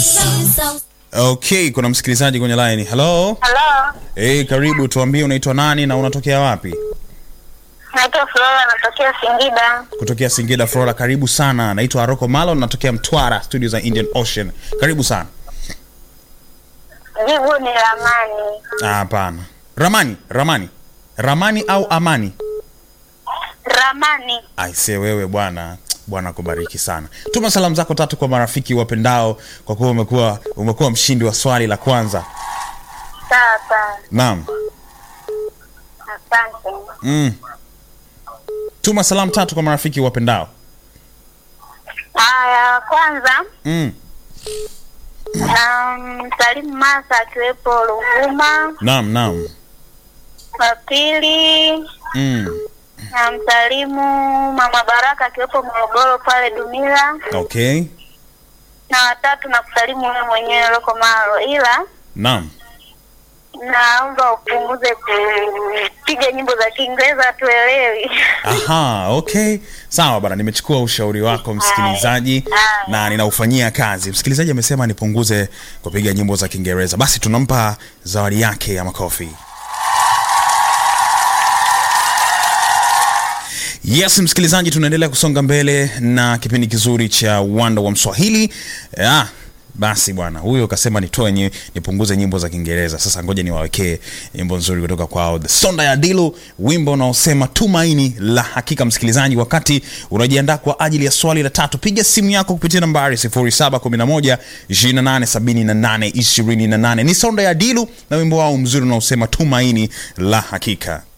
Okay, kuna msikilizaji kwenye line. Hello. Halo, Hey, karibu, tuambie unaitwa nani na unatokea wapi? naitwa Flora, natokea Singida. Kutokea Singida Flora, karibu sana. Naitwa Aroko Malo, natokea Mtwara, studio za Indian Ocean. Karibu sana. Jibu ni ramani. Ah, Hapana. Ramani, Ramani. Ramani au Amani? Ramani. Aise wewe bwana. Bwana akubariki sana. Tuma salamu zako tatu kwa marafiki wapendao kwa kuwa umekuwa umekuwa mshindi wa swali la kwanza. Sawa sawa, Naam. asante. Mm. Tuma salamu tatu kwa marafiki wapendao. Haya, kwanza Mm. na msalimu Masa akiwepo Ruvuma. Naam, naam. Wa pili Mm. na msalimu Mama Baraka akiwepo Morogoro pale Dumila, Okay. na watatu na kusalimu wewe mwenyewe Loko Malo, ila Naam. naomba upunguze kupiga nyimbo za Kiingereza tuelewi. Aha, okay. Sawa bana, nimechukua ushauri wako msikilizaji Haya. na ninaufanyia kazi. Msikilizaji amesema nipunguze kupiga nyimbo za Kiingereza. Basi tunampa zawadi yake ya makofi. Yes, msikilizaji, tunaendelea kusonga mbele na kipindi kizuri cha Uwanda wa Mswahili. Ah, basi bwana, huyo kasema nitoe nye, nipunguze nyimbo za Kiingereza. Sasa ngoja niwawekee nyimbo nzuri kutoka kwao The Sonda ya Dilu, wimbo unaosema tumaini la hakika. Msikilizaji, wakati unajiandaa kwa ajili ya swali la tatu, piga simu yako kupitia nambari 0711 2878 28. Ni Sonda ya Dilu na wimbo wao mzuri unaosema tumaini la hakika.